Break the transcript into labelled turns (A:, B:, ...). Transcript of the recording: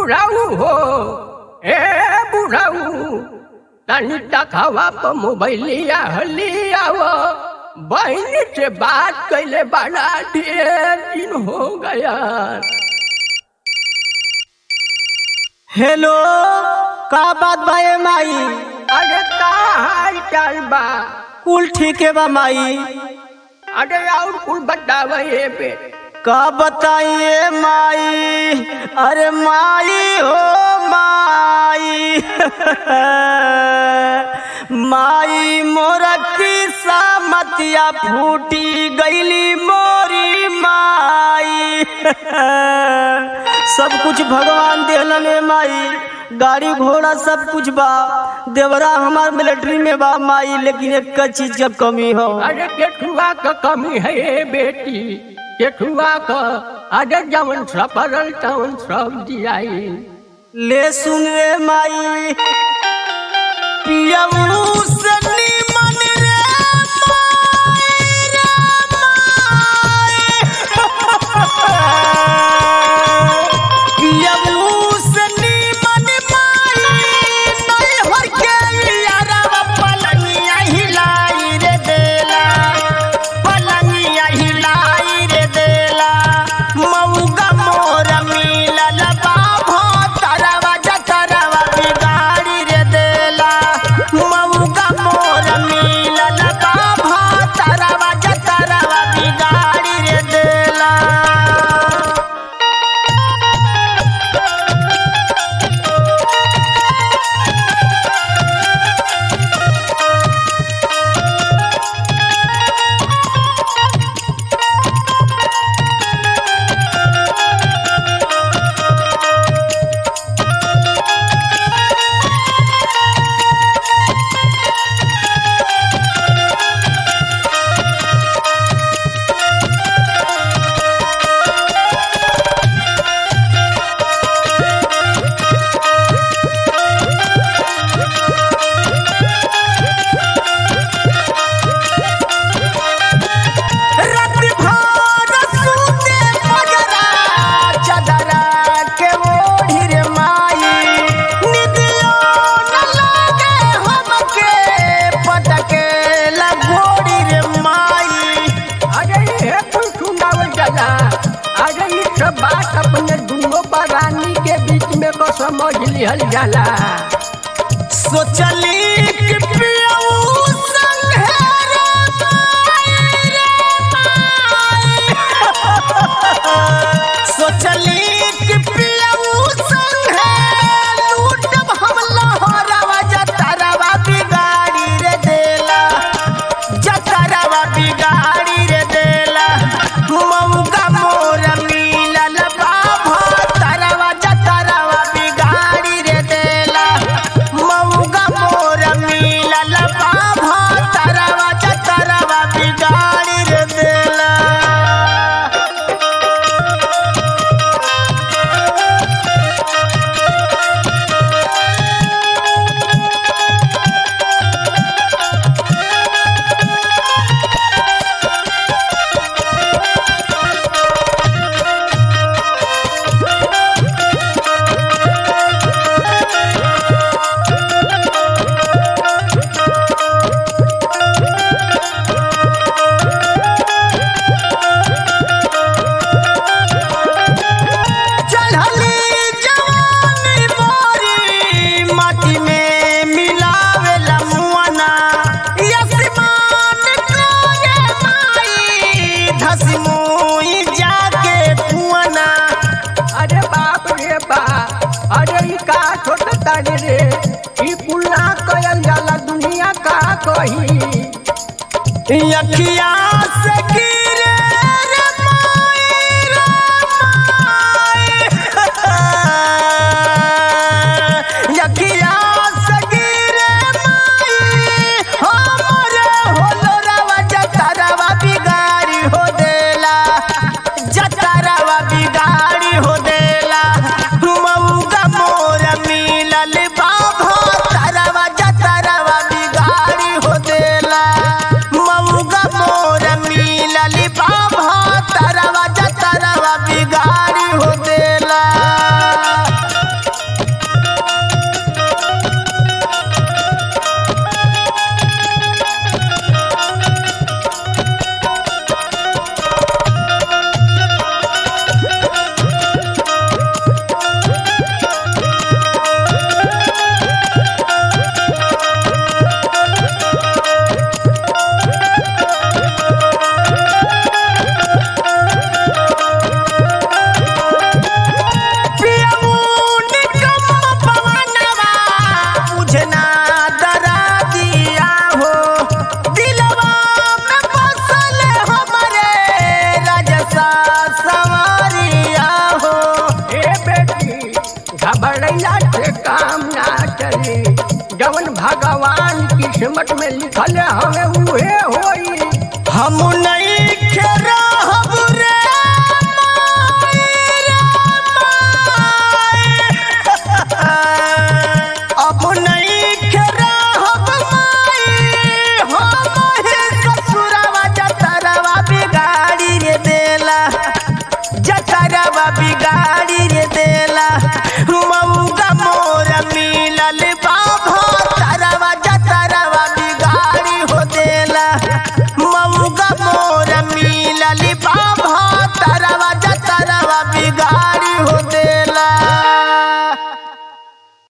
A: बुढ़ाऊ हो ए बुढ़ाऊ तनी तखावा पर मोबाइलिया हलिया हो बहन से बात कैले बड़ा ढेर दिन हो गया
B: हेलो का बात बा ए माई
A: अरे का हाल चाल बा
B: कुल ठीक है बा माई
A: अरे और कुल बतावे ये पे
B: का बताइए माई अरे माई हो माई माई मोरा किस्सा मतिया फूटी गईली मोरी माई सब कुछ भगवान देहलन ए माई गाड़ी घोड़ा सब कुछ बा देवरा हमार मिलिट्री में बा माई लेकिन एक चीज का कमी हो
A: अरे केठुआ का कमी है ये बेटी केठुआ का अरे जवन सफरल तवन सब दियाई
B: ले सुन रे माई पियऊ से निमन रे माई रे माई पियऊ से निमन माई नहीं हो के यारवा पलंगिया हिलाई रे देला पलंगिया हिलाई रे देला मऊगा मोर मिलल बाभो तरवा जतरवा बिगाड़ी रे देला मऊगा मोर मिलल बाभो तरवा जतरवा बिगाड़ी रे देला रात भर सूते मजरा चदरा के ओढ़ी रे माई निदियो न लागे हमके पटके लगोड़ी रे माई
A: अरे ये कुल सुनावल जाला अरे ये सब बात अपने दोनों परानी के बीच में को समझ लिहल जाला
B: सोचली कि पियऊ संग है रे माई रे माई सोचली कि पियऊ संग है लूटब हम लहरवा जतरवा बिगाड़ी रे देला जतरवा बिगाड़ी रे देला मऊगा मोर मिलल बाभा तरवा जतरवा बिगाड़ी रे देला मऊगा मोर मिलल बाभा तरवा जतरवा बिगाड़ी रे देला चढ़ली जवानी मोरी माटी में मिलावेला मुआना यशमान करे माई धसी मुई जाके पुआना
A: अरे बाप रे बाप अरे ई का छोट तारे रे ई कुल ना कयल जाला दुनिया का कही
B: अखिया से गिरे रे माई रे माई अखिया से गिरे माई हमरे होलरवा जतरवा बिगाड़ी हो देला जतरवा बिगाड़ी हो देला मऊगा मोर मिलल बाभो तरवा जतरवा बिगाड़ी हो देला मऊगा मोर मिलल
A: घबरैला से काम ना चली जवन भगवान किस्मत में लिखल हमें उहे होई
B: हम नहीं खेर